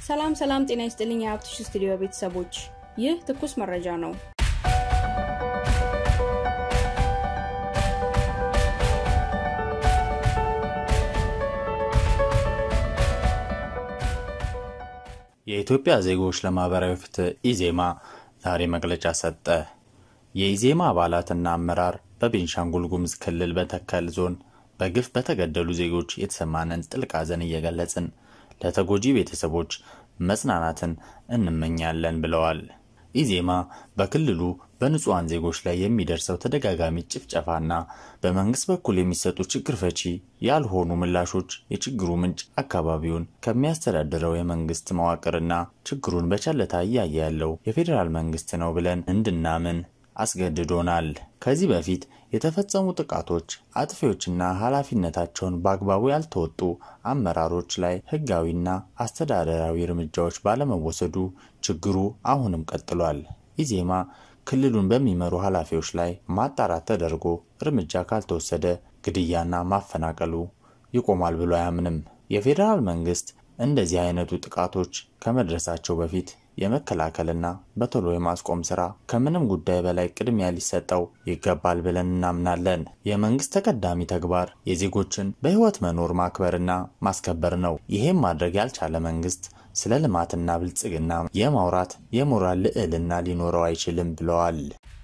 ሰላም ሰላም፣ ጤና ይስጥልኝ የሀብትሽ ስቱዲዮ ቤተሰቦች፣ ይህ ትኩስ መረጃ ነው። የኢትዮጵያ ዜጎች ለማህበራዊ ፍትህ ኢዜማ ዛሬ መግለጫ ሰጠ። የኢዜማ አባላትና አመራር በቤንሻንጉል ጉሙዝ ክልል በተከል ዞን በግፍ በተገደሉ ዜጎች የተሰማንን ጥልቅ ሐዘን እየገለጽን ለተጎጂ ቤተሰቦች መጽናናትን እንመኛለን ብለዋል። ኢዜማ በክልሉ በንጹሐን ዜጎች ላይ የሚደርሰው ተደጋጋሚ ጭፍጨፋና በመንግስት በኩል የሚሰጡ ችግር ፈቺ ያልሆኑ ምላሾች የችግሩ ምንጭ አካባቢውን ከሚያስተዳድረው የመንግስት መዋቅርና ችግሩን በቸልታ እያየ ያለው የፌዴራል መንግስት ነው ብለን እንድናምን አስገድዶናል። ከዚህ በፊት የተፈጸሙ ጥቃቶች አጥፊዎችና ኃላፊነታቸውን በአግባቡ ያልተወጡ አመራሮች ላይ ህጋዊና አስተዳደራዊ እርምጃዎች ባለመወሰዱ ችግሩ አሁንም ቀጥሏል። ኢዜማ ክልሉን በሚመሩ ኃላፊዎች ላይ ማጣራት ተደርጎ እርምጃ ካልተወሰደ ግድያና ማፈናቀሉ ይቆማል ብሎ አያምንም። የፌዴራል መንግስት እንደዚህ አይነቱ ጥቃቶች ከመድረሳቸው በፊት የመከላከልና በቶሎ የማስቆም ስራ ከምንም ጉዳይ በላይ ቅድሚያ ሊሰጠው ይገባል ብለን እናምናለን። የመንግስት ተቀዳሚ ተግባር የዜጎችን በህይወት መኖር ማክበርና ማስከበር ነው። ይሄም ማድረግ ያልቻለ መንግስት ስለ ልማትና ብልጽግና የማውራት የሞራል ልዕልና ሊኖረው አይችልም ብለዋል።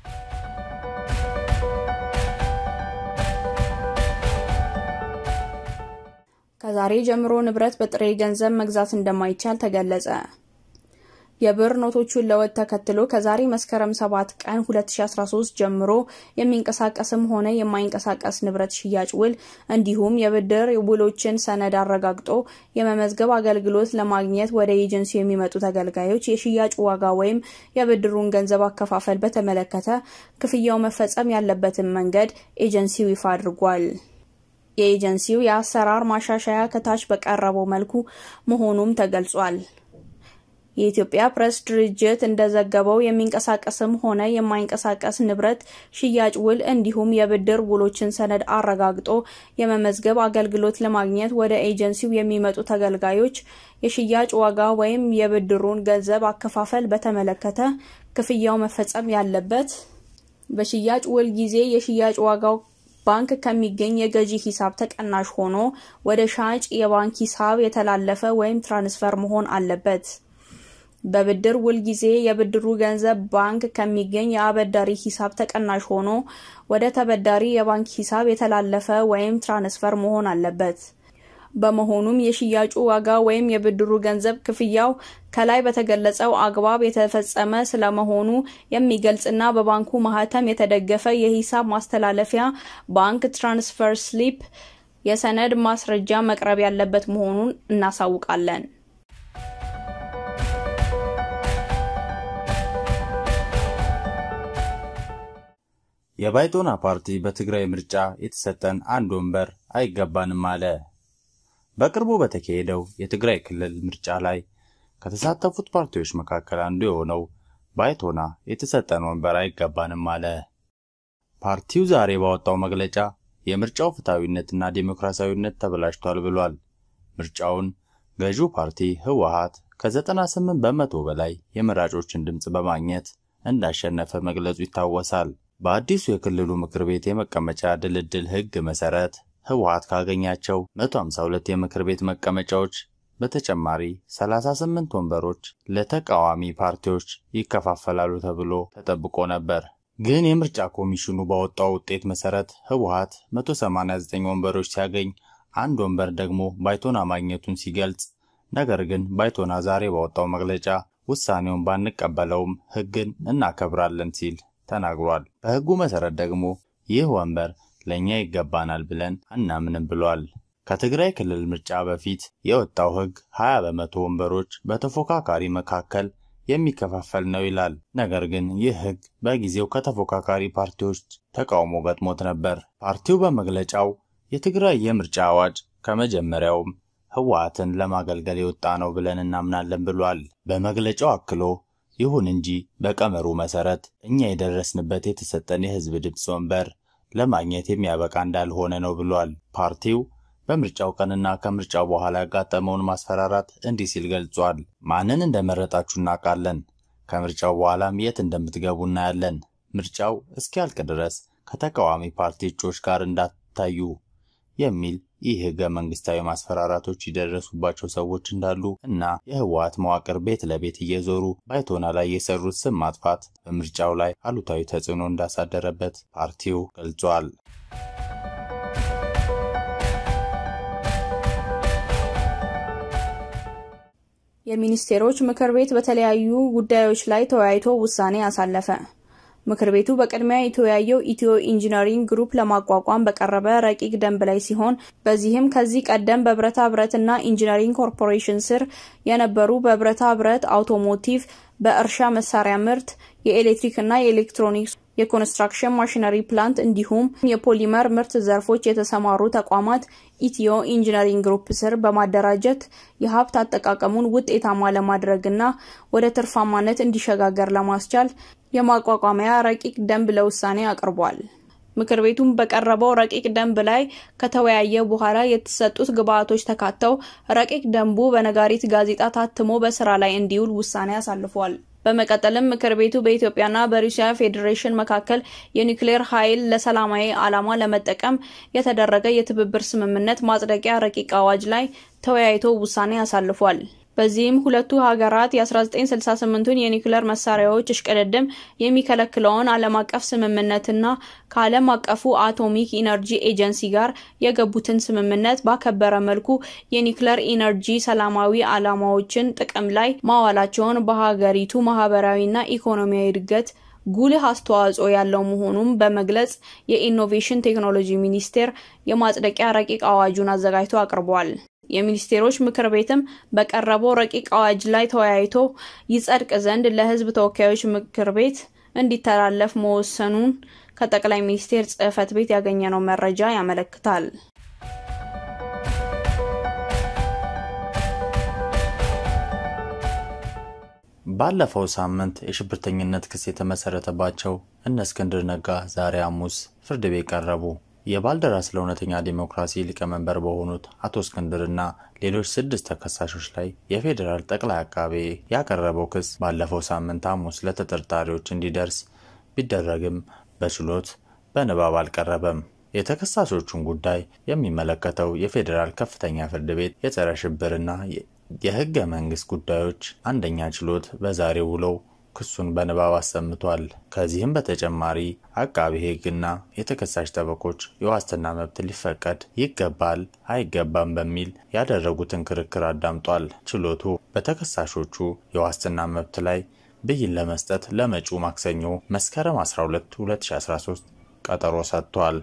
ከዛሬ ጀምሮ ንብረት በጥሬ ገንዘብ መግዛት እንደማይቻል ተገለጸ። የብር ኖቶቹን ለውጥ ተከትሎ ከዛሬ መስከረም 7 ቀን 2013 ጀምሮ የሚንቀሳቀስም ሆነ የማይንቀሳቀስ ንብረት ሽያጭ ውል እንዲሁም የብድር ውሎችን ሰነድ አረጋግጦ የመመዝገብ አገልግሎት ለማግኘት ወደ ኤጀንሲው የሚመጡ ተገልጋዮች የሽያጭ ዋጋ ወይም የብድሩን ገንዘብ አከፋፈል በተመለከተ ክፍያው መፈጸም ያለበትን መንገድ ኤጀንሲው ይፋ አድርጓል። የኤጀንሲው የአሰራር ማሻሻያ ከታች በቀረበው መልኩ መሆኑም ተገልጿል። የኢትዮጵያ ፕሬስ ድርጅት እንደዘገበው የሚንቀሳቀስም ሆነ የማይንቀሳቀስ ንብረት ሽያጭ ውል እንዲሁም የብድር ውሎችን ሰነድ አረጋግጦ የመመዝገብ አገልግሎት ለማግኘት ወደ ኤጀንሲው የሚመጡ ተገልጋዮች የሽያጭ ዋጋ ወይም የብድሩን ገንዘብ አከፋፈል በተመለከተ ክፍያው መፈጸም ያለበት በሽያጭ ውል ጊዜ የሽያጭ ዋጋው ባንክ ከሚገኝ የገዢ ሂሳብ ተቀናሽ ሆኖ ወደ ሻጭ የባንክ ሂሳብ የተላለፈ ወይም ትራንስፈር መሆን አለበት። በብድር ውል ጊዜ የብድሩ ገንዘብ ባንክ ከሚገኝ የአበዳሪ ሂሳብ ተቀናሽ ሆኖ ወደ ተበዳሪ የባንክ ሂሳብ የተላለፈ ወይም ትራንስፈር መሆን አለበት። በመሆኑም የሽያጩ ዋጋ ወይም የብድሩ ገንዘብ ክፍያው ከላይ በተገለጸው አግባብ የተፈጸመ ስለመሆኑ የሚገልጽና በባንኩ ማህተም የተደገፈ የሂሳብ ማስተላለፊያ ባንክ ትራንስፈር ስሊፕ የሰነድ ማስረጃ መቅረብ ያለበት መሆኑን እናሳውቃለን። የባይቶና ፓርቲ በትግራይ ምርጫ የተሰጠን አንድ ወንበር አይገባንም አለ። በቅርቡ በተካሄደው የትግራይ ክልል ምርጫ ላይ ከተሳተፉት ፓርቲዎች መካከል አንዱ የሆነው ባይቶና የተሰጠን ወንበር አይገባንም አለ። ፓርቲው ዛሬ ባወጣው መግለጫ የምርጫው ፍትሐዊነትና ዴሞክራሲያዊነት ተበላሽቷል ብሏል። ምርጫውን ገዢው ፓርቲ ህወሓት ከ98 በመቶ በላይ የመራጮችን ድምፅ በማግኘት እንዳሸነፈ መግለጹ ይታወሳል። በአዲሱ የክልሉ ምክር ቤት የመቀመጫ ድልድል ህግ መሰረት ህወሓት ካገኛቸው 152 የምክር ቤት መቀመጫዎች በተጨማሪ 38 ወንበሮች ለተቃዋሚ ፓርቲዎች ይከፋፈላሉ ተብሎ ተጠብቆ ነበር። ግን የምርጫ ኮሚሽኑ ባወጣው ውጤት መሰረት ህወሓት 189 ወንበሮች ሲያገኝ አንድ ወንበር ደግሞ ባይቶና ማግኘቱን ሲገልጽ፣ ነገር ግን ባይቶና ዛሬ ባወጣው መግለጫ ውሳኔውን ባንቀበለውም ህግን እናከብራለን ሲል ተናግሯል። በህጉ መሰረት ደግሞ ይህ ወንበር ለእኛ ይገባናል ብለን አናምንም ብሏል። ከትግራይ ክልል ምርጫ በፊት የወጣው ህግ 20 በመቶ ወንበሮች በተፎካካሪ መካከል የሚከፋፈል ነው ይላል። ነገር ግን ይህ ህግ በጊዜው ከተፎካካሪ ፓርቲዎች ተቃውሞ ገጥሞት ነበር። ፓርቲው በመግለጫው የትግራይ የምርጫ አዋጅ ከመጀመሪያውም ህወሓትን ለማገልገል የወጣ ነው ብለን እናምናለን ብሏል። በመግለጫው አክሎ ይሁን እንጂ በቀመሩ መሰረት እኛ የደረስንበት የተሰጠን የህዝብ ድምፅ ወንበር ለማግኘት የሚያበቃ እንዳልሆነ ነው ብሏል። ፓርቲው በምርጫው ቀንና ከምርጫው በኋላ ያጋጠመውን ማስፈራራት እንዲህ ሲል ገልጿል። ማንን እንደመረጣችሁ እናውቃለን። ከምርጫው በኋላም የት እንደምትገቡ እናያለን። ምርጫው እስኪያልቅ ድረስ ከተቃዋሚ ፓርቲ እጩዎች ጋር እንዳታዩ የሚል ይህ ህገ መንግስታዊ ማስፈራራቶች የደረሱባቸው ሰዎች እንዳሉ እና የህወሓት መዋቅር ቤት ለቤት እየዞሩ ባይቶና ላይ የሰሩት ስም ማጥፋት በምርጫው ላይ አሉታዊ ተጽዕኖ እንዳሳደረበት ፓርቲው ገልጿል። የሚኒስቴሮች ምክር ቤት በተለያዩ ጉዳዮች ላይ ተወያይቶ ውሳኔ አሳለፈ። ምክር ቤቱ በቅድሚያ የተወያየው ኢትዮ ኢንጂነሪንግ ግሩፕ ለማቋቋም በቀረበ ረቂቅ ደንብ ላይ ሲሆን በዚህም ከዚህ ቀደም በብረታ ብረትና ኢንጂነሪንግ ኮርፖሬሽን ስር የነበሩ በብረታ ብረት፣ አውቶሞቲቭ፣ በእርሻ መሳሪያ ምርት፣ የኤሌክትሪክና የኤሌክትሮኒክስ የኮንስትራክሽን ማሽነሪ ፕላንት እንዲሁም የፖሊመር ምርት ዘርፎች የተሰማሩ ተቋማት ኢትዮ ኢንጂነሪንግ ግሩፕ ስር በማደራጀት የሀብት አጠቃቀሙን ውጤታማ ለማድረግና ወደ ትርፋማነት እንዲሸጋገር ለማስቻል የማቋቋሚያ ረቂቅ ደንብ ለውሳኔ አቅርቧል። ምክር ቤቱም በቀረበው ረቂቅ ደንብ ላይ ከተወያየ በኋላ የተሰጡት ግብዓቶች ተካተው ረቂቅ ደንቡ በነጋሪት ጋዜጣ ታትሞ በስራ ላይ እንዲውል ውሳኔ አሳልፏል። በመቀጠልም ምክር ቤቱ በኢትዮጵያና በሩሲያ ፌዴሬሽን መካከል የኒውክሌር ኃይል ለሰላማዊ ዓላማ ለመጠቀም የተደረገ የትብብር ስምምነት ማጽደቂያ ረቂቅ አዋጅ ላይ ተወያይቶ ውሳኔ አሳልፏል። በዚህም ሁለቱ ሀገራት የ1968ቱን የኒውክሌር መሳሪያዎች እሽቅድድም የሚከለክለውን ዓለም አቀፍ ስምምነትና ከዓለም አቀፉ አቶሚክ ኢነርጂ ኤጀንሲ ጋር የገቡትን ስምምነት ባከበረ መልኩ የኒውክሌር ኢነርጂ ሰላማዊ ዓላማዎችን ጥቅም ላይ ማዋላቸውን በሀገሪቱ ማህበራዊና ኢኮኖሚያዊ እድገት ጉልህ አስተዋጽኦ ያለው መሆኑን በመግለጽ የኢኖቬሽን ቴክኖሎጂ ሚኒስቴር የማጽደቂያ ረቂቅ አዋጁን አዘጋጅቶ አቅርቧል። የሚኒስቴሮች ምክር ቤትም በቀረበው ረቂቅ አዋጅ ላይ ተወያይቶ ይጸድቅ ዘንድ ለሕዝብ ተወካዮች ምክር ቤት እንዲተላለፍ መወሰኑን ከጠቅላይ ሚኒስቴር ጽሕፈት ቤት ያገኘነው መረጃ ያመለክታል። ባለፈው ሳምንት የሽብርተኝነት ክስ የተመሰረተባቸው እነ እስክንድር ነጋ ዛሬ ሐሙስ ፍርድ ቤት ቀረቡ። የባልደራስ ለእውነተኛ ዲሞክራሲ ሊቀመንበር በሆኑት አቶ እስክንድርና ሌሎች ስድስት ተከሳሾች ላይ የፌዴራል ጠቅላይ አቃቤ ያቀረበው ክስ ባለፈው ሳምንት ሐሙስ ለተጠርጣሪዎች እንዲደርስ ቢደረግም በችሎት በንባብ አልቀረበም። የተከሳሾቹን ጉዳይ የሚመለከተው የፌዴራል ከፍተኛ ፍርድ ቤት የጸረ ሽብርና የህገ መንግስት ጉዳዮች አንደኛ ችሎት በዛሬው ውለው ክሱን በንባብ አሰምቷል። ከዚህም በተጨማሪ አቃቤ ሕግና የተከሳሽ ጠበቆች የዋስትና መብት ሊፈቀድ ይገባል አይገባም በሚል ያደረጉትን ክርክር አዳምጧል። ችሎቱ በተከሳሾቹ የዋስትና መብት ላይ ብይን ለመስጠት ለመጪው ማክሰኞ መስከረም 12 2013 ቀጠሮ ሰጥቷል።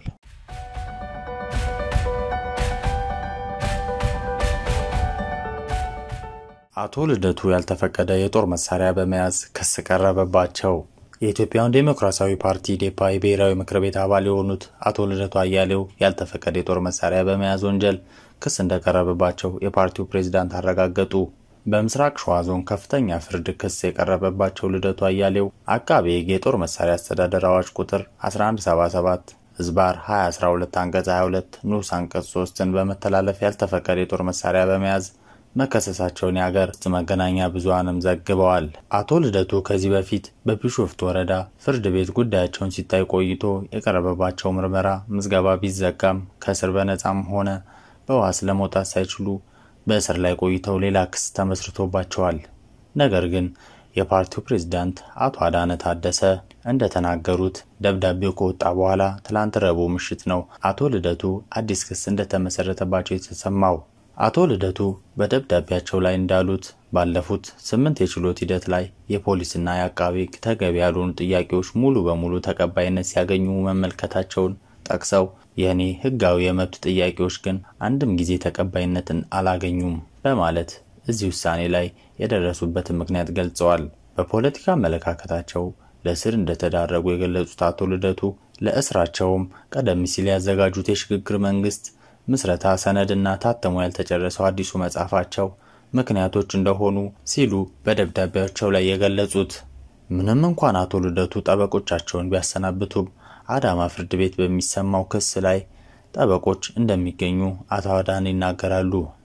አቶ ልደቱ ያልተፈቀደ የጦር መሳሪያ በመያዝ ክስ ቀረበባቸው። የኢትዮጵያን ዴሞክራሲያዊ ፓርቲ ኢዴፓ የብሔራዊ ምክር ቤት አባል የሆኑት አቶ ልደቱ አያሌው ያልተፈቀደ የጦር መሳሪያ በመያዝ ወንጀል ክስ እንደቀረበባቸው የፓርቲው ፕሬዝዳንት አረጋገጡ። በምስራቅ ሸዋ ዞን ከፍተኛ ፍርድ ክስ የቀረበባቸው ልደቱ አያሌው አቃቤ ሕግ የጦር መሳሪያ አስተዳደር አዋጅ ቁጥር 1177 ህዝባር 2012 አንቀጽ 22 ንዑስ አንቀጽ 3ን በመተላለፍ ያልተፈቀደ የጦር መሳሪያ በመያዝ መከሰሳቸውን የሀገር ውስጥ መገናኛ ብዙሃንም ዘግበዋል። አቶ ልደቱ ከዚህ በፊት በቢሾፍቱ ወረዳ ፍርድ ቤት ጉዳያቸውን ሲታይ ቆይቶ የቀረበባቸው ምርመራ ምዝገባ ቢዘጋም ከእስር በነጻም ሆነ በዋስ ለመውጣት ሳይችሉ በእስር ላይ ቆይተው ሌላ ክስ ተመስርቶባቸዋል። ነገር ግን የፓርቲው ፕሬዝዳንት አቶ አዳነ ታደሰ እንደተናገሩት ደብዳቤው ከወጣ በኋላ ትላንት ረቡዕ ምሽት ነው አቶ ልደቱ አዲስ ክስ እንደተመሰረተባቸው የተሰማው። አቶ ልደቱ በደብዳቤያቸው ላይ እንዳሉት ባለፉት ስምንት የችሎት ሂደት ላይ የፖሊስና የአቃቤ ሕግ ተገቢ ያልሆኑ ጥያቄዎች ሙሉ በሙሉ ተቀባይነት ሲያገኙ መመልከታቸውን ጠቅሰው የእኔ ሕጋዊ የመብት ጥያቄዎች ግን አንድም ጊዜ ተቀባይነትን አላገኙም በማለት እዚህ ውሳኔ ላይ የደረሱበትን ምክንያት ገልጸዋል። በፖለቲካ አመለካከታቸው ለእስር እንደተዳረጉ የገለጹት አቶ ልደቱ ለእስራቸውም ቀደም ሲል ያዘጋጁት የሽግግር መንግስት ምስረታ ሰነድና ታትሞ ያልተጨረሰው አዲሱ መጽሐፋቸው ምክንያቶች እንደሆኑ ሲሉ በደብዳቤያቸው ላይ የገለጹት። ምንም እንኳን አቶ ልደቱ ጠበቆቻቸውን ቢያሰናብቱም አዳማ ፍርድ ቤት በሚሰማው ክስ ላይ ጠበቆች እንደሚገኙ አቶ አዳነ ይናገራሉ።